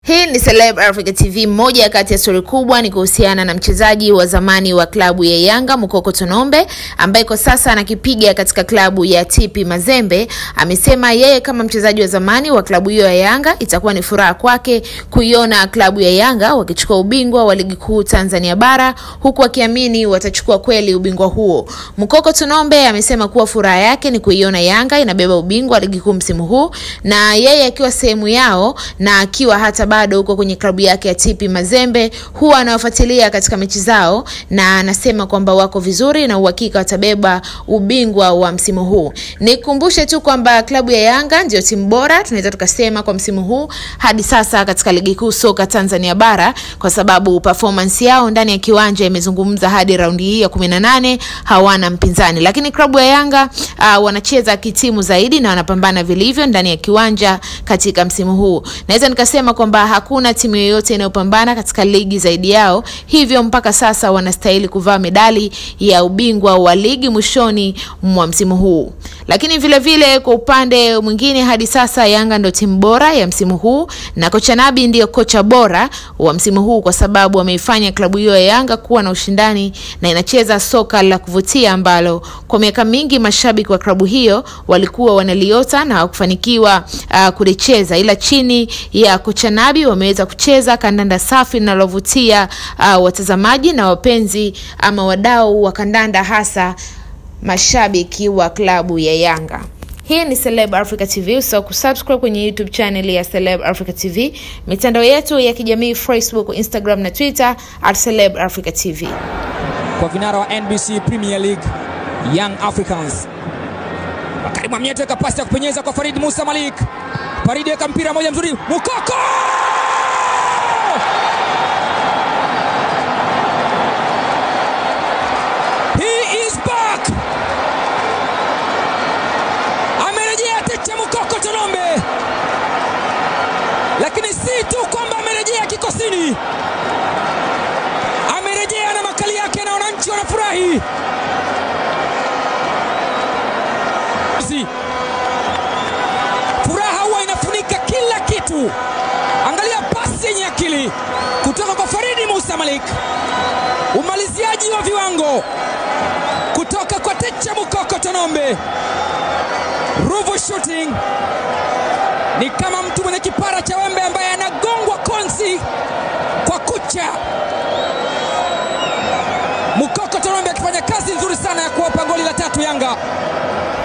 Hii ni Celeb Africa TV. Moja kati ya stori kubwa ni kuhusiana na mchezaji wa zamani wa klabu ya Yanga Mukoko Tonombe ambaye kwa sasa anakipiga katika klabu ya TP Mazembe. Amesema yeye kama mchezaji wa zamani wa klabu hiyo ya Yanga itakuwa ni furaha kwake kuiona klabu ya Yanga wakichukua ubingwa wa ligi kuu Tanzania bara huku akiamini watachukua kweli ubingwa huo. Mukoko Tonombe amesema kuwa furaha yake ni kuiona Yanga inabeba ubingwa wa ligi kuu msimu huu na yeye akiwa sehemu yao na akiwa hata bado huko kwenye klabu yake ya TP Mazembe huwa anawafuatilia katika mechi zao, na anasema kwamba wako vizuri na uhakika watabeba ubingwa wa msimu huu. Nikumbushe tu kwamba klabu ya Yanga ndio timu bora tunaweza tukasema kwa msimu huu hadi sasa katika ligi kuu soka Tanzania bara, kwa sababu performance yao ndani ya kiwanja imezungumza hadi raundi hii ya 18 hawana mpinzani, lakini klabu ya Yanga uh, wanacheza kitimu zaidi na wanapambana vilivyo ndani ya kiwanja katika msimu huu. Naweza nikasema kwamba hakuna timu yoyote inayopambana katika ligi zaidi yao, hivyo mpaka sasa wanastahili kuvaa medali ya ubingwa wa ligi mwishoni mwa msimu huu. Lakini vile vile kwa upande mwingine, hadi sasa Yanga ndio timu bora ya msimu huu na kocha Nabi ndiyo kocha bora wa msimu huu, kwa sababu ameifanya klabu hiyo ya Yanga kuwa na ushindani na inacheza soka la kuvutia ambalo kwa miaka mingi mashabiki wa klabu hiyo walikuwa wanaliota na hawakufanikiwa uh, kulicheza, ila chini ya kocha Nabi wameweza kucheza kandanda safi linalovutia uh, watazamaji na wapenzi ama wadau wa kandanda hasa mashabiki wa klabu ya Yanga. Hii ni Celeb Africa TV. Usisahau kusubscribe kwenye YouTube channel ya Celeb Africa TV, mitandao yetu ya kijamii Facebook, Instagram na Twitter at Celeb Africa TV. Kwa vinara wa NBC Premier League Young Africans, Karim Amyete kapasi ya kupenyeza kwa Farid Musa Malik. Farid eka mpira moja mzuri, Mukoko He is back. Amerejea Techa Mukoko Tonombe, lakini si tu kwamba amerejea kikosini, amerejea na makali yake na wananchi wanafurahi. Furaha huwa inafunika kila kitu. Angalia pasi yenye akili kutoka kwa Faridi Musa Malik, umaliziaji wa viwango kutoka kwa Techa Mukoko Tonombe. Ruvu shooting ni kama mtu mwenye kipara cha wembe ambaye anagongwa konsi kwa kucha. Mukoko Tonombe akifanya kazi nzuri sana ya kuwapa goli la tatu Yanga.